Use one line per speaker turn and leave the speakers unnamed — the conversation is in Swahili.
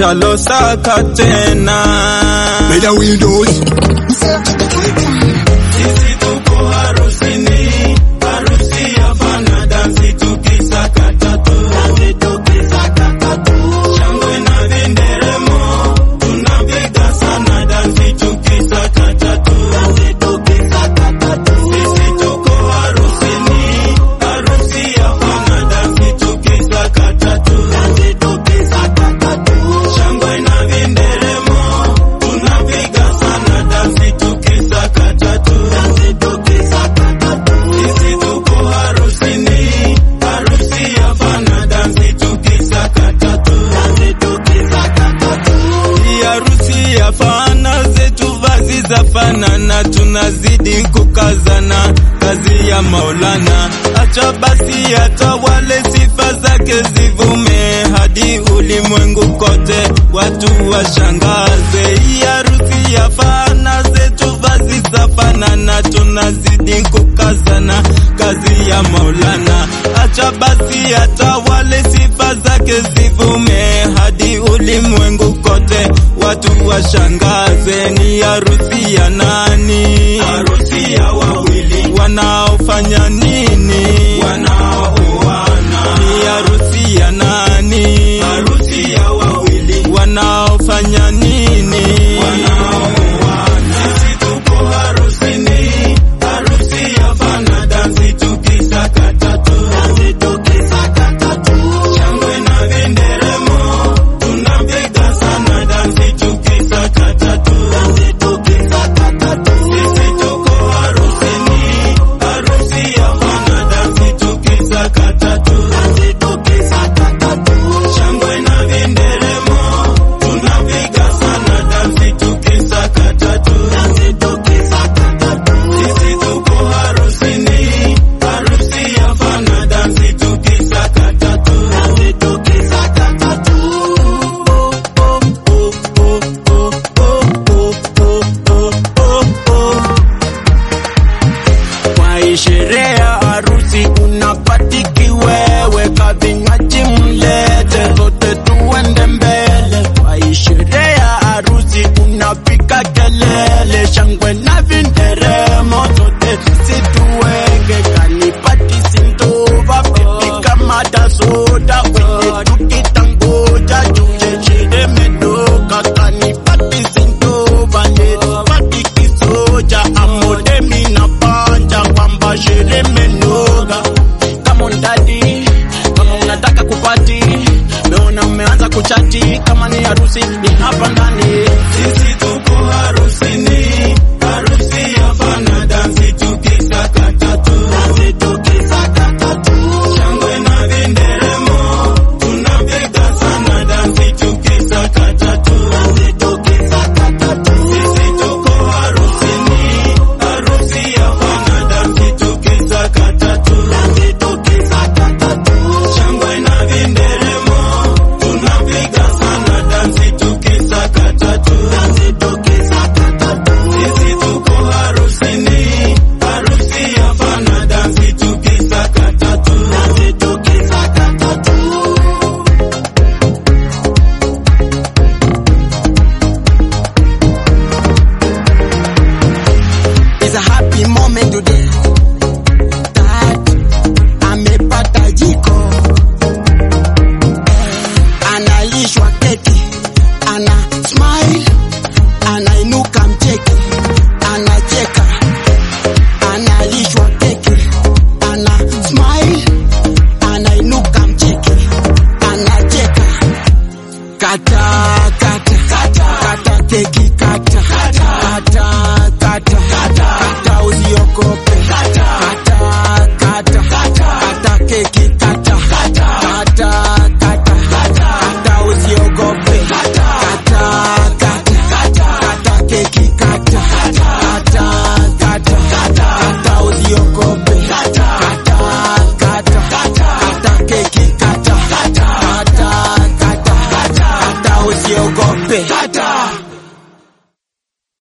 shalosaka tena
By the windows.
sisi tuko harusini harusi hapana dansi tukisakata tu shangwe na vinderemo tunapiga sana dansi tukisakata tu sisi tuko harusini harusi hapana dansi tukisakata tu shangwe na vinderemo tunapiga sana dansi tukisakata tu sisi tuko harusini harusi hapana dansi tukisakata tu Hii harusi hapana zetu vazi za fanana tunazidi kukazana kazi ya Maulana acha basi hata wale sifa zake zivume hadi ulimwengu kote watu washangaze hii harusi hapana zetu vazi za fanana tunazidi kukazana kazi ya Maulana acha basi hata wale sifa zake zivume hadi ulimwengu kote watu washangaze ni harusi ya nani harusi ya wawili wanaofanya nini wana